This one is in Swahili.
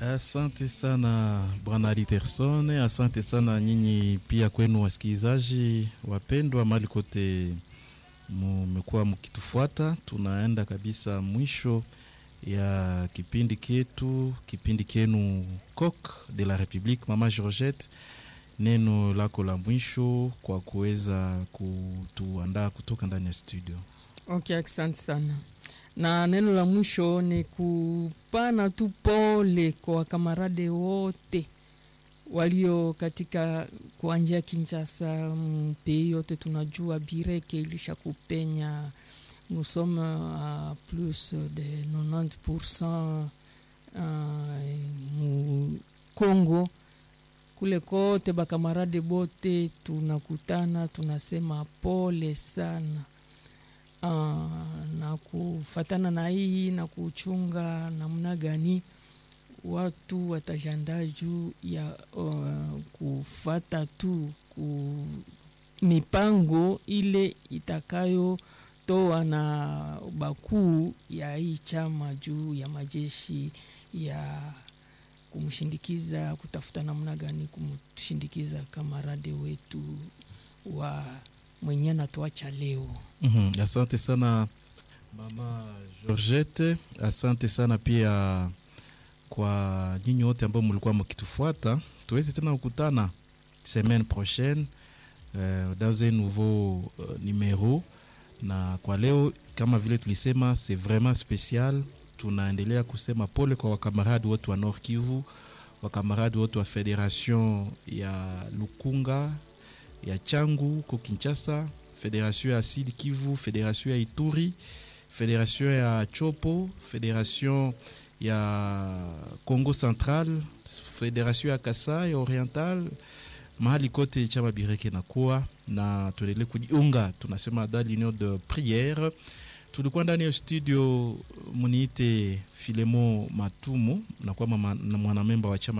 Asante sana bwana Aliterson, asante sana nyinyi pia kwenu wasikilizaji wapendwa, mali kote mmekuwa mkitufuata. Tunaenda kabisa mwisho ya kipindi ketu, kipindi kenu Coq de la Republique. Mama Georgette, neno lako la mwisho kwa kuweza kutuandaa kutoka ndani ya studio. Okay, asante sana na neno la mwisho ni kupana tu pole kwa wakamarade wote walio katika kuanjia Kinshasa, mpei yote tunajua bireke ilisha kupenya, nous sommes à plus de 90% mu Congo kule kote, bakamarade bote tunakutana, tunasema pole sana. Uh, na kufatana na hii na kuchunga namna gani watu watajandaa juu ya uh, kufata tu ku mipango ile itakayotoa na bakuu ya hii chama juu ya majeshi ya kumshindikiza, kutafuta namna gani kumshindikiza kamarade wetu wa mwenye anatuacha leo. mm -hmm. Asante sana mama Georgette, asante sana pia kwa nyinyi wote ambao mlikuwa mkitufuata. Tuweze tena kukutana semaine prochaine euh, dans un nouveau euh, numero. Na kwa leo kama vile tulisema, c'est vraiment spécial. Tunaendelea kusema pole kwa wakamaradi wote wa Nord Kivu, wakamaradi wote wa Federation ya Lukunga ya Changu ko Kinshasa, Federation ya Sud Kivu, Federation ya Ituri, Federation ya Chopo, Federation ya Congo Central, Federation ya Kasai Oriental, mahali kote chama bireke na kuwa na tuendelee kujiunga, tunasema dans l'union de prière. Tulikuwa ndani ya studio, muniite Filemo Matumu na kwa mwanamemba wa chama